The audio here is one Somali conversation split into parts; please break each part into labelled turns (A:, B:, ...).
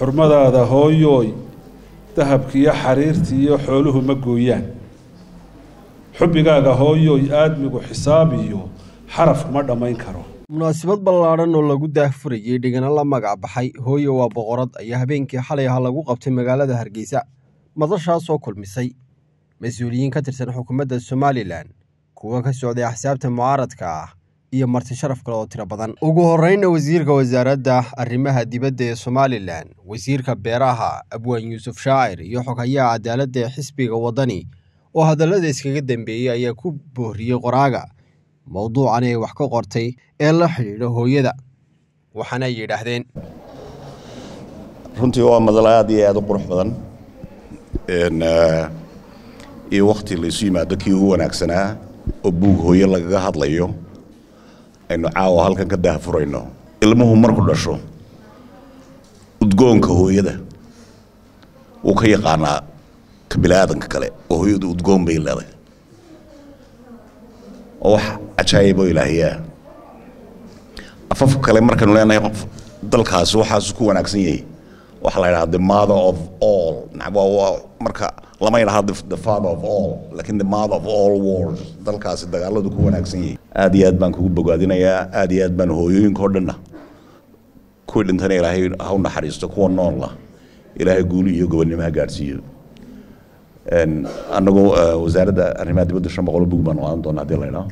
A: xurmadaada hooyooy dahabkiiyo xariirtiiyo xooluhu ma gooyaan xubbigaaga hooyooy aadmigu xisaab iyo xaraf kuma dhammayn karo
B: munaasabad ballaadhan oo lagu daahfurayey dhigana la magac baxay hooye waa boqorad ayaa habeenkii xalay aha lagu qabtay magaalada hargeysa madashaasoo kulmisay mas-uuliyiin ka tirsan xukuumadda somalilan kuwa ka socday axsaabta mucaaradka ah iyo marti sharaf kale oo tiro badan ugu horreynna wasiirka wasaaradda arrimaha dibadda ee somalilan wasiirka beeraha abwaan yuusuf shaacir iyo xogayaha cadaaladda ee xisbiga waddani oo hadallada iskaga dambeeyey ayaa ku booriyey qoraaga mowduucan ee wax ka qortay ee la xidhiidha hooyada waxaana ay yidhaahdeen
C: runtii waa madal aad iyo aad u qurux badan iyo wakhti laysu yimaado kii ugu wanaagsanaa oo buug hooye lagaga hadlayo aynu caawa halkan ka daahfurayno ilmuhu marku dhasho udgoonka hooyada wuu ka yaqaanaa ka biniaadanka kale oo hooyadu udgoon bay leeday oo wax cajaayiboo ilaahiyaa afafka kale markaynu leenahay qof dalkaasi waxaasu ku wanaagsan yahay waxaa la yidhaha the mother of all waa marka lama yidhaha the father of all lakin the mother of all world dalkaasi dagaaladu ku wanaagsan yahay aad iyo aad baan kugu bogaadinayaa aad iyo aad baan hooyooyinka o dhanna kuwii dhintana ilaahay ha u naxariisto kuwa noolla ilaahay guuli iyo gobonnimo ha gaadhsiiyo anagoo wasaaradda arrimaha dibadda shan boqol bug baan qaadan doona hadii la idhaho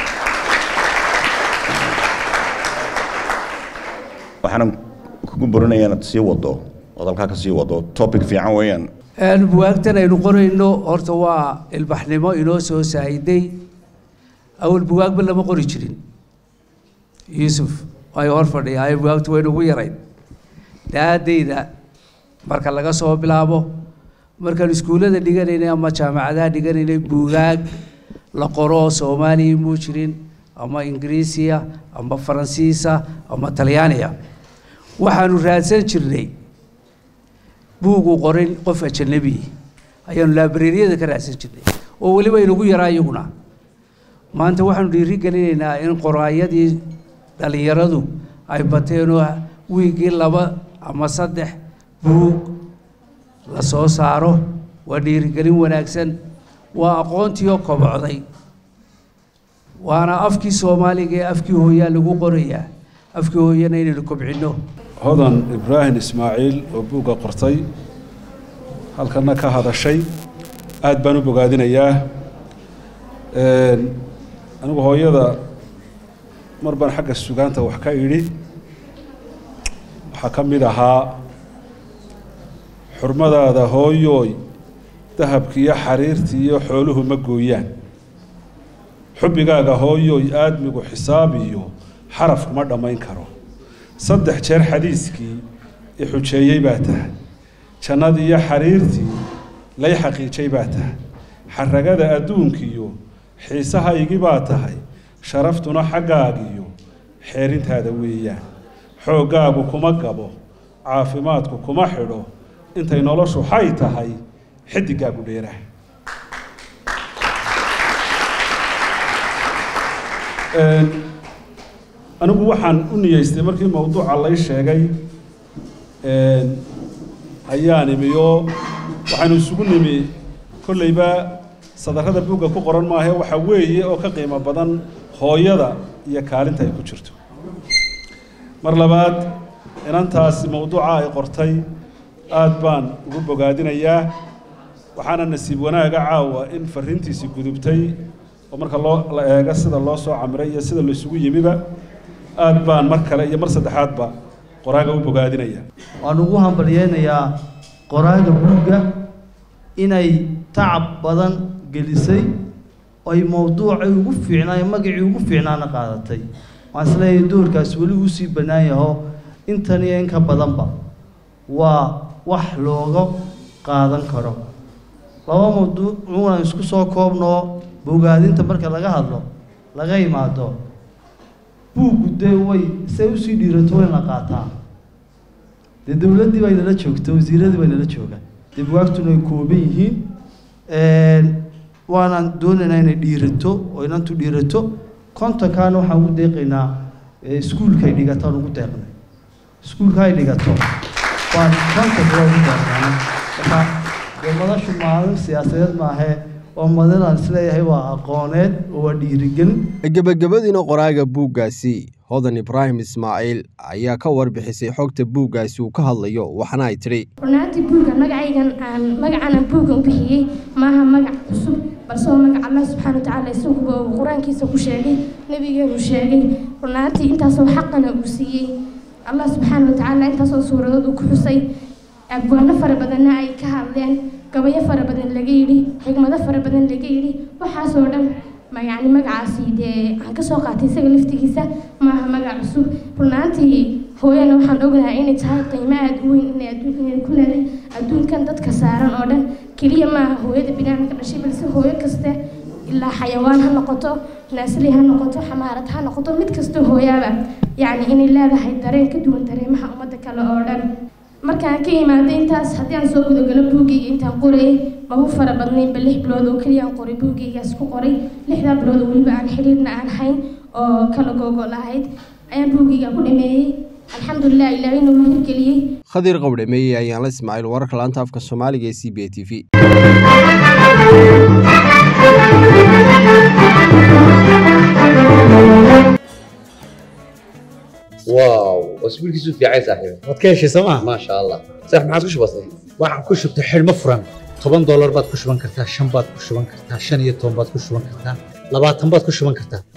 C: waxaanan kugu borinaya inaad sii wado ood halkaa ka sii wado topic fiican weeyaan
D: buwaagtan aynu qorayno horta waa ilbaxnimo inoo soo saahiday awal buwaagba lama qori jirin yuusuf ay hor fadhiya buwaagtu waynu ugu yarayn daadayda marka laga soo bilaabo markaan iskuullada dhiganaynay ama jaamacadaha dhiganaynay buugaag la qoro soomaaliya muu jirin ama ingiriisiya ama faransiisa ama talyaaniya waxaanu raadsan jirnay buugu qorin qof ajanabi ayaanu laabareeriyada ka raadsan jirnay oo weliba inugu yaraa iyaguna maanta waxaanu dhiiri gelinaynaa in qoraayadii dhallinyaradu ay bateenoo wiiggii laba ama saddex buug la soo saaro waa dhiirigelin wanaagsan waa aqoontiioo kobocday waana afkii soomaaliga ee afkii hooyaa lagu qorayaa afkii hooyana inaynu kobcinno
A: hodan ibraahim ismaaciil oo buugga qortay halkana ka hadashay aad baan u bogaadinayaa anigu hooyada mar baan xagga sugaanta wax ka idhi waxaa ka mid ahaa xurmadaada hooyooy dahabkiiyo xariirtiiyo xooluhu ma gooyaan xubbigaaga hooyooy aadmigu xisaab iyo xaraf kuma dhammayn karo saddex jeer xadiiskii i xujeeyey baa tahay jannadii iyo xariirtii lay xaqiijay baa tahay xaragada adduunkiiyo xiisahaygii baa tahay sharaftuna xaggaagiyo xeerintaada weeyaan xooggaagu kuma gabo caafimaadku kuma xidho intay noloshu xay tahay xidigaagu dheeraha anigu waxaan u niyeystay markii mawduuca lay sheegay ayaan imi oo waxaanu isugu nimi kolleyba sadarrada buugga ku qoran maahe waxa weeye oo ka qiimo badan hooyada iyo kaalinta ay ku jirto mar labaad inantaasi mawduuca ay qortay aad baan ugu bogaadinayaa waxaana nasiib wanaaga caawa in fariintiisii gudubtay oo marka loo la eego sida loo soo camiray iyo sida laysugu yimiba aad baan mar kale iyo mar saddexaadba qoraaga u bogaadinaya
E: waan ugu hambalyeynayaa qoraaga buugga inay tacab badan gelisay oy mowduucay ugu fiicnaayo magacii ugu fiicnaana qaadatay waxaan isleeyahay doorkaas weli uu sii bannaan yaho intan iyo in ka badanba waa wax looga qaadan karo laba mawduuc unan isku soo koobnoo bogaadinta marka laga hadlo laga imaado buuggu dee way say usii dhiirato wayna qaataa dee dowladdii bay nala joogta wasiiradii bay nala joogaan dee bugaagtuna ay kooban yihiin waanaan doonaynaa inay dhiirato oo inantu dhiirato kontonkaana waxaan ugu deeqaynaa iskuulka ay dhigataan ugu deeqnay iskuulka ay dhigato baan shanta bilood u doornaa marka dee madashu maalin siyaasadeed maahee waa madal aan isleeyahay waa aqooneed oo waa dhiirigelin
B: gebagabadiina qoraaga buuggaasi hodan ibraahim ismaaciil ayaa ka warbixisay xogta buuggaasi uu ka hadlayo waxna ay tidhi
F: runaantii buugga magacaygan aan magacana buugga u bixiyey maaha magac cusub balse waa magac allah subxaana watacaala isaguba uu qur-aankiisa ku sheegay nebigeenu sheegay runaantii intaasoo xaqana uu siiyey allah subxaana watacaala intaasoo suuradood uu ku xusay abwaano fara badanna ay ka hadleen gabayo fara badan laga yidhi xigmado fara badan laga yidhi waxaasoo dhan ma yacni magacaasi dee aan kasoo qaatay isaga laftigiisa maaha magac cusub runaantii hooyana waxaan ognahay inay tahay qiimo aada u weyn inay adduun inay ku leedahay adduunkan dadka saaran oo dhan keliya maaha hooyada binaadamka dhashay balse hooyo kaste ilaa xayawaan ha noqoto naasli ha noqoto xamaarad ha noqoto mid kasta hooyaaba yacni inay leedahay dareen ka duwan dareemaha ummadda kale oo dhan markaan ka imaaday intaas haddii aan soo gudagalo buuggayga intaan qorayay magu fara badnaynba lix bilood oo keliya aan qoray buuggaygaas ku qoray lixdaa bilood oo weliba aan xiriirna aan hayn oo kala googol ahayd ayaan buuggayga ku dhameeyey alxamdulilah ilaahay inuu hirgeliyey
B: khadiir qowdhameeye ayaan la ismaaciil wararka laanta afka soomaaliga ee c b a t v
G: واو اسبوعك في عايز صاحبي
H: waad ka heshay sooma
G: ما شاء الله صح ما عاد بسيط
H: waxaan ku shubtay xidhmo furan toban doolar baad ku shuban kartaa shan baad ku shuban kartaa shan iyo toban baad ku shuban kartaa labaatan baad ku shuban kartaa